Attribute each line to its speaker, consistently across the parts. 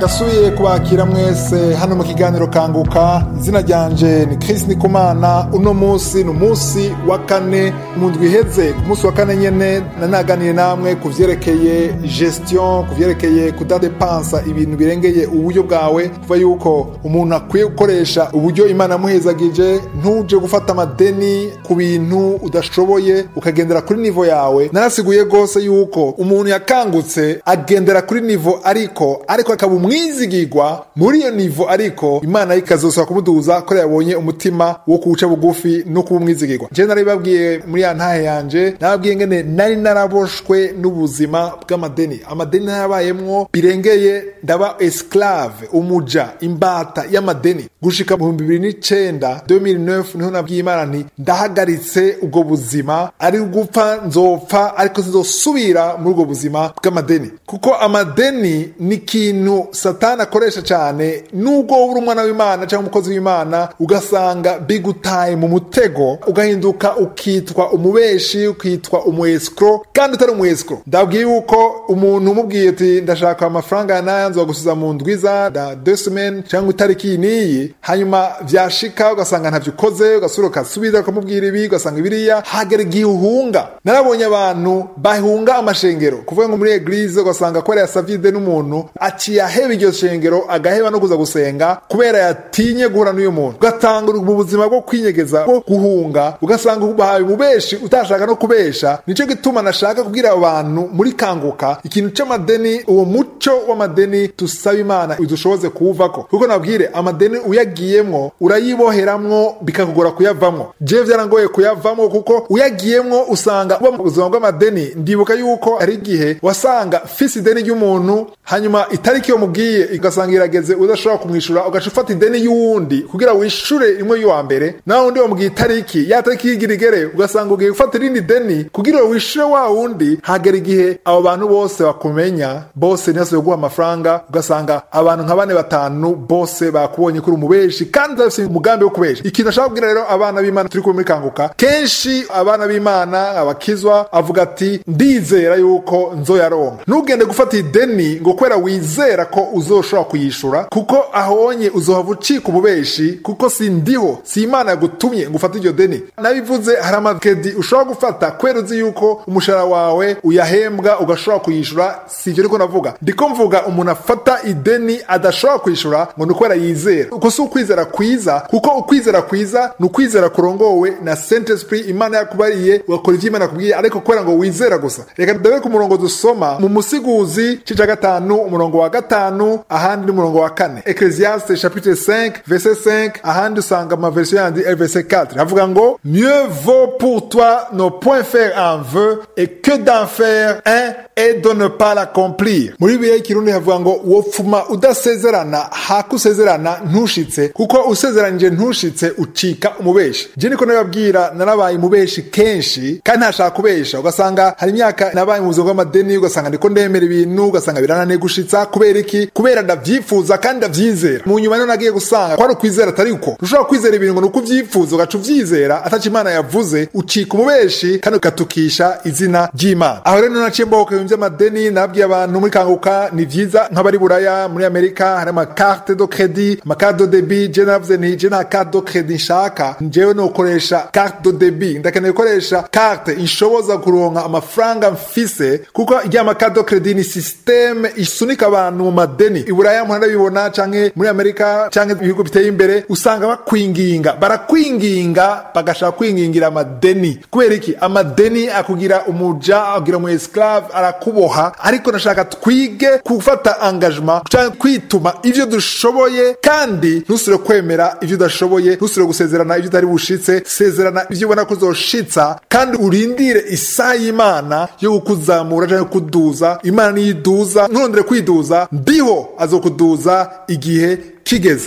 Speaker 1: ndasubiye kubakira mwese hano mu kiganiro kanguka izina ryanje ni Chris Nikumana uno munsi ni umunsi wa kane mu ndwi iheze ku munsi wa kane nyene nanaganiye namwe ku vyerekeye gestion ku vyerekeye kudadepansa ibintu birengeye uburyo bwawe kuva yuko umuntu akwiye gukoresha uburyo imana yamuhezagije ntuje gufata amadeni ku bintu udashoboye ukagendera kuri nivo yawe narasiguye rwose yuko umuntu yakangutse agendera kuri nivo ariko ariko akaba umwizigirwa muri iyo nivo ariko imana ikazosaba kumuduza ko yabonye umutima wo kuwuca bugufi no kuba umwizigirwa je narabibabwiye muri ya ntahe yanje nababwiye ngene nari naraboshwe n'ubuzima bw'amadeni amadeni narabayemwo birengeye ndaba esclave umuja imbata y'amadeni gushika mu bihumbi bibiri n'icenda 2009 niho nabwiye imana nti ndahagaritse ubwo buzima ari gupfa nzopfa ariko sinzosubira muri ubwo buzima bw'amadeni kuko amadeni ni ikintu satani akoresha cyane nubwo wowe uri umwana w'imana cyangwa umukozi w'imana ugasanga bigutaye mu mutego ugahinduka ukitwa umubeshi ukitwa umuesikro kandi utari umuesikro ndabwiye yuko umuntu umubwiye ati ndashaka amafaranga ya naya nzogusubiza mu ndwiza da deux semaines cyangwa itariki iyi n'iyi hanyuma vyashika ugasanga ntavyo ukoze ugasubira ukasubiza ukamubwira ibi ugasanga ibiriya hagera igihe uhunga narabonye abantu bahunga amashengero kuvuga ngo muri eglise ugasanga ko yasavide n'umuntu aciye aheba iryo shengero agaheba no kuza gusenga kubera yatinye guhura n'uyu muntu ugatanga mu buzima bwo kwinyegeza bwo guhunga ugasanga ubahaye ububeshi utashaka no kubesha nico gituma nashaka kubwira abantu muri kanguka ikintu c'amadeni uwo muco w'amadeni tusaba imana udushoboze kuwuvako kuko nabwire amadeni uyagiyemwo urayiboheramwo bikakugora kuyavamwo jewe vyarangoye kuyavamwo kuko uyagiyemwo usanga uba mu buzima bw'amadeni ndibuka yuko hari igihe wasanga fisi ideni ry'umuntu hanyuma itariki yo mubwiye ugasanga irageze udashobora kumwishura ugaca ufata ideni y'uwundi kugira wishure imwe y'uwa mbere nawe undi wamubwiye itariki ya tariki yigira igere ugasanga ugiye gufata irindi deni kugira wishure wa wundi hagera igihe abo bantu bose bakumenya bose ntibasubire guha amafaranga ugasanga abantu nka bane batanu bose bakubonye kuri umubeshi kandi udafise umugambi wo kubesha ikintu ashaka kubwira rero abana b'imana turi kumwe muri kanguka kenshi abana b'imana abakizwa avuga ati ndizera yuko nzoyaronka ntugende gufata ideni ngo kubera wizera ko uzoshobora kuyishura kuko ahonye uzohava ucika ububeshi kuko si ndiho si imana yagutumye ngo ufate iryo deni nabivuze hari amakedi ushobora gufata kubera uzi yuko umushahara wawe uyahembwa ugashobora kuyishura si ibyo ariko navuga ndiko mvuga umuntu afata ideni adashobora kuyishura ngo ni ukubera yizera uko si ukwizera kwiza kuko ukwizera kwiza ni ukwizera kurongowe na saint esprit imana yakubariye ugakora ivyo imana yakubwiye ariko kubera ngo wizera gusa reka ndabe ku murongo dusoma mu musiguzi c'ica gatanu umurongo wa gatanu ahandi ni umurongo wa kane ecclesiaste chapitre 5 verset 5 ahandi usanga ama version yandi verset 4 havuga ngo mieux vaut pour toi ne point faire un vœu et que d'en faire un et de ne pas l'accomplir muri bibiliya y'ikirundi havuga ngo wopfuma udasezerana haka usezerana ntushitse kuko usezeranije ntushitse ucika umubeshi je niko nababwira narabaye umubeshi kenshi kandi ntashaka kubesha ugasanga hari imyaka nabaye mu buzima bw'amadeni ugasanga ndiko ndemera ibintu ugasanga birananiye gushitsa kubera iki kubera ndavyifuza kandi ndavyizera mu nyuma rero nagiye gusanga kwari ukwizera atari uko ushobora kwizera ibintu ngo ni uko uvyifuza ugaca uvyizera ataco imana yavuze ucika umubeshi kandi ugatukisha izina ry'imana aho rero naciye mbohoka ibintu vy'amadeni nabwiye abantu muri kanguka ni vyiza nk'abari buraya muri amerika hari amakarte do credit amakarte do debit je navuze nti je nta carte do credit nshaka njewe nokoresha carte do debit ndakeneye gukoresha carte inshoboza kuronka amafaranga mfise kuko irya makarte do credit ni systeme isunika abantu mu madeni iburaya muntu arabibona canke muri amerika canke ibihugu biteye imbere usanga bakwinginga barakwinginga bagashaka kwingingira amadeni kubera iki amadeni akugira umuja akugira umu esclave arakuboha ariko nashaka twige gufata engagement canke kwituma ivyo dushoboye kandi ntusubire kwemera ivyo udashoboye ntusubire gusezerana ivyo utari bushitse sezerana ivyo ubona ko uzoshitsa kandi urindire isaha y'imana yo kukuzamura canke kuduza imana niyo iduza nturondere kwiduza ndiho azokuduza igihe kigeze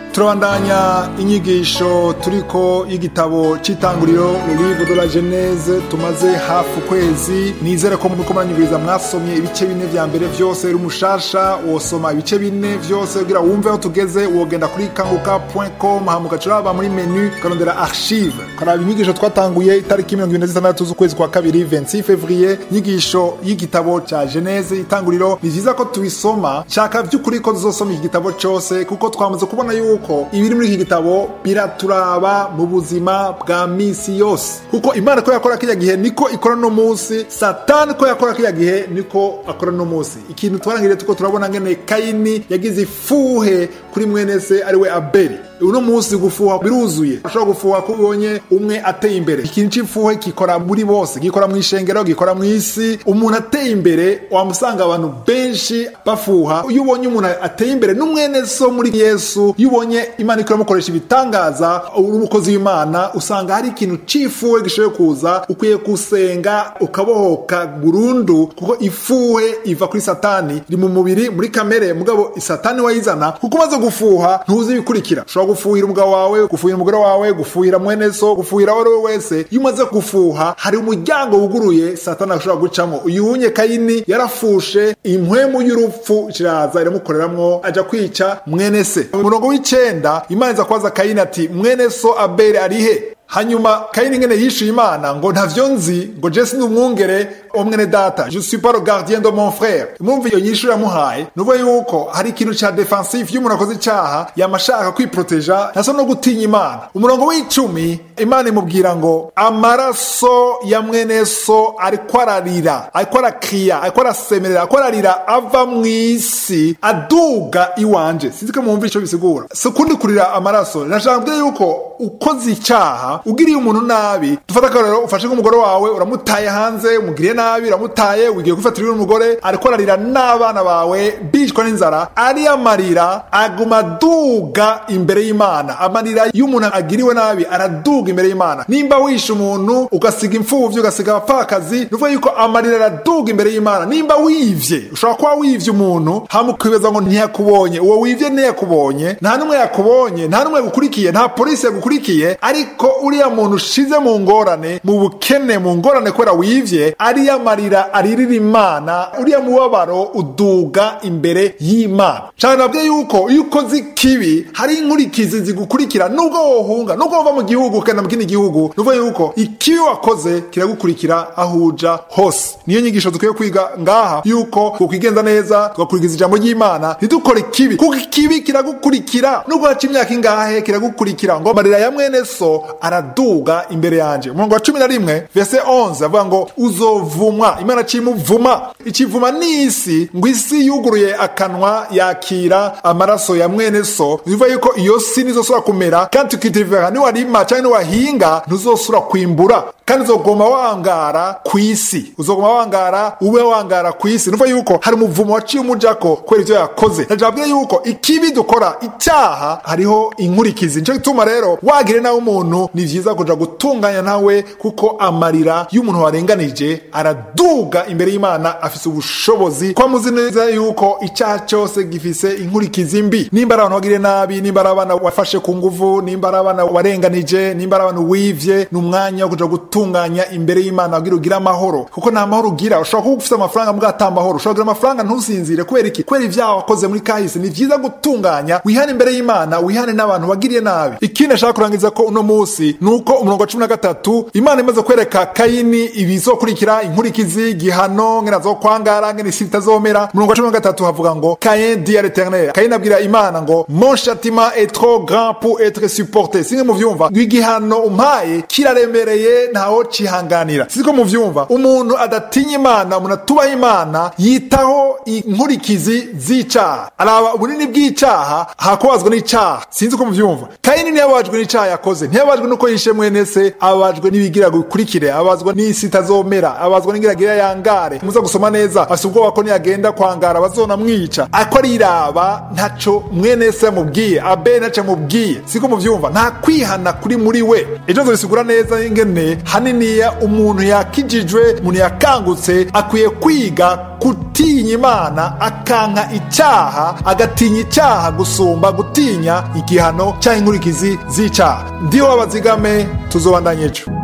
Speaker 1: turabandanya inyigisho turiko y'igitabo c'itanguriro le livre de la genese tumaze hafi ukwezi nizere ko muriko muranyumviriza mwasomye ibice bine vya mbere vyose uri umushasha wosoma ibice bine vyose kugira wumve aho tugeze wogenda kuri kanguka.com hama ugaca uraba muri menu ukarondera archive ukaraba inyigisho twatanguye itariki mirongo ibiri na zitandatu z'ukwezi kwa kabiri 26 fevrier inyigisho y'igitabo ca genese itanguriro ni vyiza ko tubisoma shaka vy'ukuri ko tuzosoma iki gitabo cose kuko twamaze kubona yuko ibiri muri iki gitabo biraturaba mu buzima bwa misi yose kuko imana ko yakora kiriya gihe niko ikora no munsi satani ko yakora kiriya gihe niko akora no munsi ikintu twarangiriye tuko turabona ngene kayini yagize ifuhe kuri mwene se ariwe abeli uno munsi gufuha biruzuye ushobora gufuha ko ubonye umwe ateye imbere ikintu cy'ifuhe gikora muri bose gikora mu ishengero gikora mu isi umuntu ateye imbere wamusanga abantu benshi bafuha iyo ubonye umuntu ateye imbere n'umwene so muri yesu iyo ubonye imana ikora mukoresha ibitangaza uri umukozi w'imana usanga hari ikintu cy'ifuhe gishoboye kuza ukwiye gusenga ukabohoka burundu kuko ifuhe iva kuri satani iri mu mubiri muri kamere mugabo satani wayizana kuko umaze gufuha ntuzi ibikurikira ushobora gufuhira umugabo wawe gufuhira umugore wawe gufuhira mwene so gufuhira uwo ari we wese iyo umaze gufuha hari umuryango wuguruye satani ashobora gucamo uyu wunye kayini yarafushe impwemu y'urupfu kiraza iramukoreramwo aja kwica mwene se mu murongo w'icenda imana iza kubaza kayini ati mwene so abeli arihe hanyuma kayini ngene yishuye imana ngo ntavyo nzi ngo jesi ni umwungere wo mwene data je suis pas le gardien de mon frère mwumva iyo nyishu yamuhaye nuvuga yuko hari ikintu ca defensive iyo umuntu akoze icaha yama ashaka kwiproteja ntasa no gutinya imana umurongo w'icumi imana imubwira ngo amaraso ya mwene so ariko ararira ariko arakriya ariko arasemerera ariko ararira ava mw'isi aduga iwanje sinzi ko mwumva ico bisigura si ukundi kurira amaraso nashaka kubwira yuko ukoze icaha ugiriye umuntu nabi dufata akarorero ufashe nk'umugore wawe uramutaye hanze umugiriye nabi uramutaye wigiye gufatira n'umugore ariko ararira n'abana bawe bicwa n'inzara ariyo amarira aguma aduga imbere y'imana amarira y'umuntu agiriwe nabi araduga imbere y'imana nimba wishe umuntu ugasiga imfuvyi ugasiga abapfakazi nuvuga yuko amarira araduga imbere y'imana nimba wivye ushobora kuba wivye umuntu hama ukibaza ngo ntiyakubonye uwo wivye ntiyakubonye nta n'umwe yakubonye nta n'umwe yagukurikiye nta polisi yagukurikiye ariko uriya muntu ushize mu ngorane mu bukene mu ngorane kubera wivye ariyo amarira aririra imana uriya mubabaro uduga imbere y'imana cyane nabwiye yuko iyo ukoze ikibi hari inkurikizi zigukurikira nubwo wohunga nubwo wova mu gihugu ukagenda mu kindi gihugu nuvuga yuko ikibi wakoze kiragukurikira aho uja hose niyo nyigisho dukwiye kwiga ngaha yuko tukwigenza neza tugakurikiza ijambo ry'imana ntidukore ikibi kuko ikibi kiragukurikira nubwo haca imyaka ingahe kiragukurikira ngo amarira ya mwene so araduga imbere yanje umurongo wa cumi na rimwe vese 11 avuga ngo uzovumwa imana cimuvuma ikivuma ni isi ngo isi yuguruye akanwa yakira amaraso ya mwene so bivuga yuko iyo si nizosubira kumera kandi tukitivera niwarima canke niwahinga ntuzosubira kwimbura kandi uzogoma wangara ku isi uzogoma wangara ube wangara ku isi nuvuga yuko hari umuvumo waciye umujako kubera ivyo yakoze najabwiye yuko ikibi dukora icyaha hariho inkurikizi nico gituma rero wagire nawe umuntu ni vyiza kuja gutunganya nawe kuko amarira y'umuntu warenganije araduga imbere y'imana afise ubushobozi kwa muzi neza yuko icyaha cyose gifise inkurikizi mbi nimba ari abantu wagiriye nabi nimba ari abana wafashe ku nguvu nimba ari abana warenganije nimba ari abantu wivye ni umwanya wo kuja gutunganya imbere y'imana kugira ugire amahoro kuko nta mahoro ugira ushobora kuba ufise amafaranga mbwa ata mahoro ushobora kugira amafaranga ntusinzire kubera iki kubera ivyaha wakoze muri kahise ni vyiza gutunganya wihane imbere y'imana wihane n'abantu wagiriye nabi ikindi ashaka kurangiza ko uno munsi ni uko umurongo wa cumi na gatatu imana imaze kwereka kayini ibizokurikira inkurikizi gihano ngene azokwangara ngene isi itazomera umurongo wa cumi na gatatu havuga ngo kayin di à l'éternel kayini abwira imana ngo mon châtiment est trop grand pour être supporté singe muvyumva ngo igihano umpaye kiraremereye ntawo cihanganira siko muvyumva umuntu adatinya imana umuntu atubaha imana yitaho inkurikizi z'icaha araba ubunini bw'icaha hakubazwa n'icaha sinzi ko muvyumva kayini ntiyababajwe n'icaha yakoze ntiyababajwe nuko yishe mwene se ababajwe n'ibigira bikurikire ababazwa n'isi itazomera ababazwa n'ingiragira yangare muza gusoma neza afise ubwoba ko niyagenda kwangara bazona mwica ariko ariraba ntaco mwene se yamubwiye abe ntaco yamubwiye siko muvyumva nta kwihana kuri muri we ejo nzobisigura neza ingene hari haniniya umuntu yakijijwe umuntu yakangutse akwiye kwiga gutinya imana akanka icyaha agatinya icyaha gusumba gutinya igihano cyangwa inkurikizi z'icyaha ndiho babazigame tuzobandanye ejo